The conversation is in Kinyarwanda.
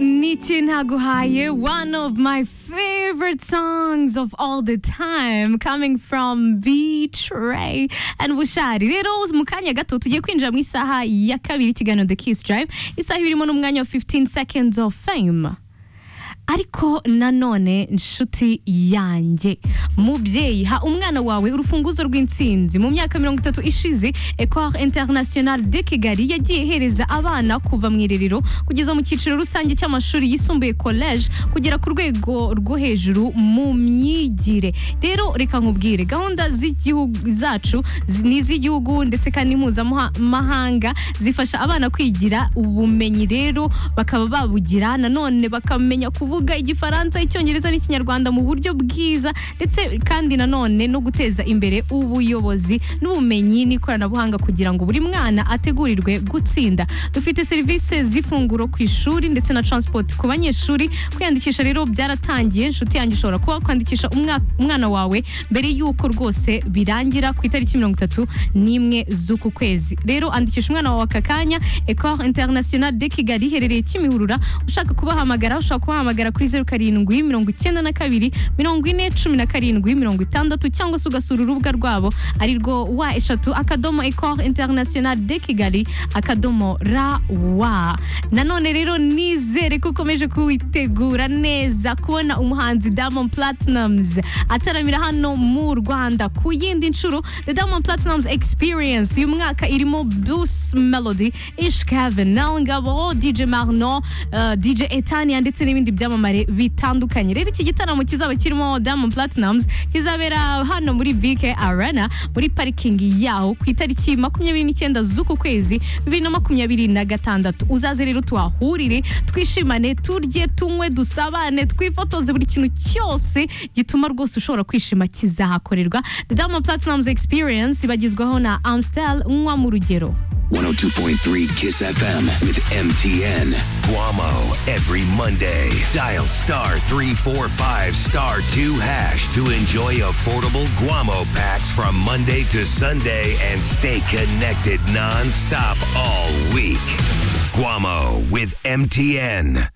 Niçin Haguhaye, one of my favorite songs of all the time, coming from V Trey and Bushari. Rero mu kanya gato tugiye kwinjira mu isaha ya kabiri ikiganiro The Kiss Drive, isaha irimo n'umwanya wa 15 seconds of fame. ariko nanone inshuti yanjye mubyeyi ha umwana wawe urufunguzo rw'intsinzi mu myaka mirongo itatu ishize ecole international de kigali yagiye ihereza abana kuva mu irerero kugeza mu cyiciro rusange cy'amashuri yisumbuye college kugera ku rwego rwo hejuru mu myigire rero reka nkubwire gahunda z'igihugu zacu zi- ni iz'igihugu ndetse kandi mpuzamahanga zifasha abana kwigira ubumenyi rero bakaba babugira nanone bakamenya kuvuga igifaransa icyongereza n'ikinyarwanda mu buryo bwiza ndetse kandi nanone no guteza imbere ubuyobozi n'ubumenyi n'ikoranabuhanga kugira ngo buri mwana ategurirwe gutsinda dufite serivisi z'ifunguro ku ishuri ndetse na transport ku banyeshuri kwiyandikisha rero byaratangiye inshuti yanjye ushobora kuba wakwandikisha umwa- umwana wawe mbere y'uko rwose birangira ku itariki mirongo itatu n'imwe z'uku kwezi rero andikisha umwana wawe aka kanya ecole international de kigali iherereye kimihurura ushaka kubahamagara ushobora kubahamagara kuri zeru karindwi mirongo icyenda na kabiri mirongo ine cumi na karindwi mirongo itandatu cyangwa se ugasura urubuga rwabo ari rwo wa eshatu akadomo ecole international de kigali akadomo ra wa nanone rero nizere ko ukomeje kuwitegura neza kubona umuhanzi diamond platinums ataramira hano mu rwanda ku yindi nshuro the diamond platinums experience uyu mwaka irimo bruce melody ish kevin nalngabo dj marno uh, dj etania ndetse n'ibindi byamamare bitandukanye rero iki gitaramo kizaba kirimo diamond platinums kizabera hano muri bk arena muri parikingi yaho ku itariki makumyabiri n'icyenda z'uku kwezi bibiri na makumyabiri na gatandatu uzaze rero tuhahurire twishimane turye tunywe dusabane twifotoze buri kintu cyose gituma rwose ushobora kwishima kizahakorerwa The diamond platinums experience ibagizwaho na amstel nywa mu rugero 102.3 Kiss FM with MTN. Guamo every Monday. Dial star 345 star 2 hash to enjoy affordable Guamo packs from Monday to Sunday and stay connected nonstop all week. Guamo with MTN.